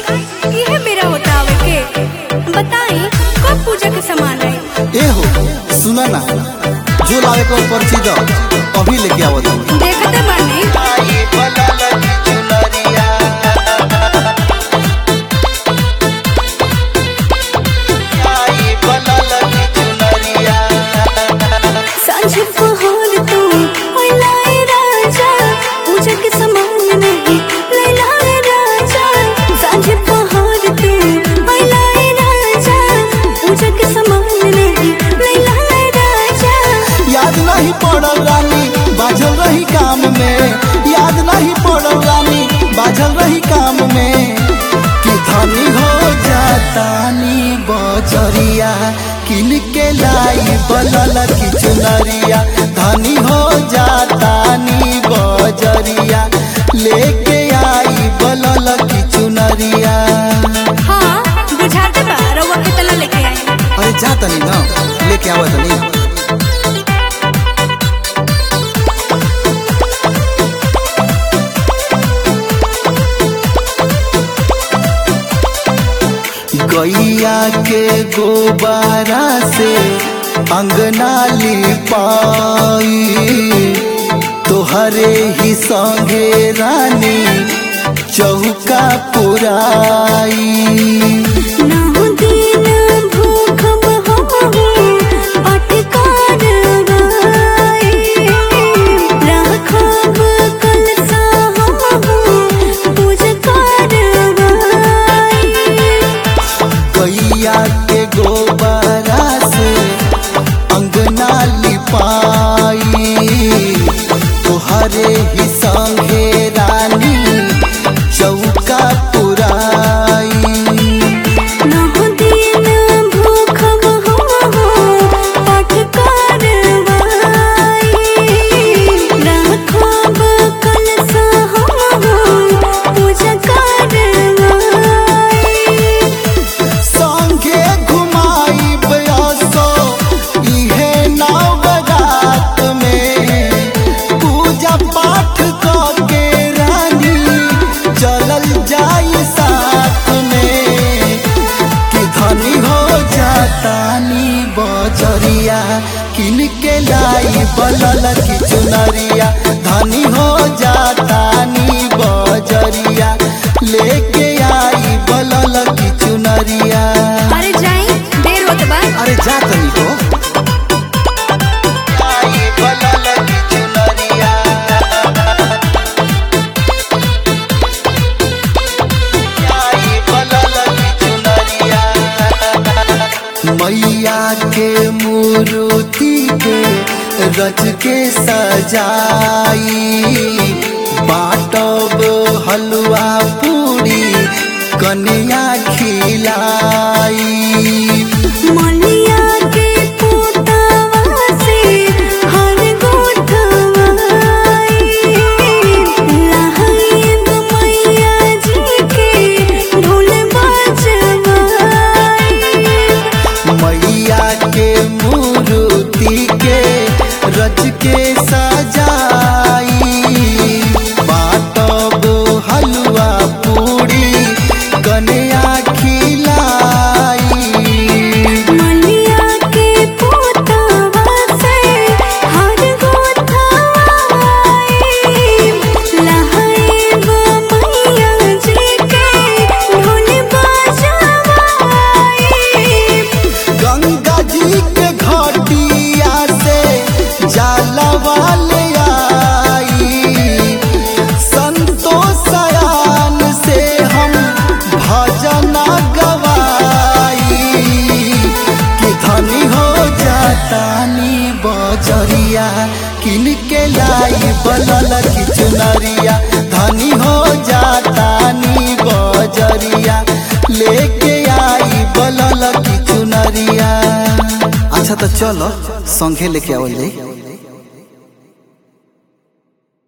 इहे मेरा बतावे के बताई कब पूजा के सामान आई ए हो सुना ना जो लावे को पर्ची दो अभी लेके आवत हूँ देखते बानी सांझ पहर तू ओए लाए राजा पूजा के सामान नहीं ले लाए राजा सांझ पहर तू ओए लाए राजा पूजा के सामान नहीं ले लाए राजा याद नहीं पड़ल रानी बाझल रही काम में याद नहीं पड़ल रानी बाझल रही काम में कि धनी हो जातानी बजरिया किन के लाई बलल की चुनरिया धनी हो जातानी बजरिया लेके आई बलल की चुनरिया हाँ बुझाते बा रउआ कितना लेके आई अरे जा तनी ना लेके आवत नहीं गैया के गोबारा से अंगना लिपाई तोहरे ही संगे रानी चौका पुराई नौ दिन भूखब हमहु अटकार बाई राखब कलसा हमहु पूज करबाई गैया के गोबरा से अंगना लिपाई तोहरे ही संगे रानी चौका पुराई नौ दिन भूखब हमहु अटकार बाई राखब कलसा हमहु पूज करबाई संगे घुमाई बयासो इहे नवरात में पूजा पाठ करके रानी चलल जाई साथ में कि धनी हो जातानी बजरिया किन के लाई बलल की चुनरिया धनी हो जातानी बजरिया लेके आई बलल की चुनरिया अरे जाई देर होत बा अरे जा तनी हो आई बलल की चुनरिया आई बलल की चुनरिया मैया के मूर्ति के रच के सजाई बाटब हलवा पूरी कन्या खिलाई मलिया के पोतावा से हर गोठवाई लहाइब मैया जी के ढोल बजवाई मैया के मूर्ति के रच के सजाई बाटब हलवा पूरी कन्या खिलाई मलिया के पोतावा से हर गोठवाई लहाइब मैया जी के ढोल बजवाई गंगा जी के घटिया से जलवा ले आई संतोषयान से हम भजन गवाई कि धनी हो जातानी बजरिया किन के लाई बलल की चुनरिया धनी हो जातानी बजरिया लेके आई बलल की चुनरिया अच्छा तो चलो संघे लेके आवल जाई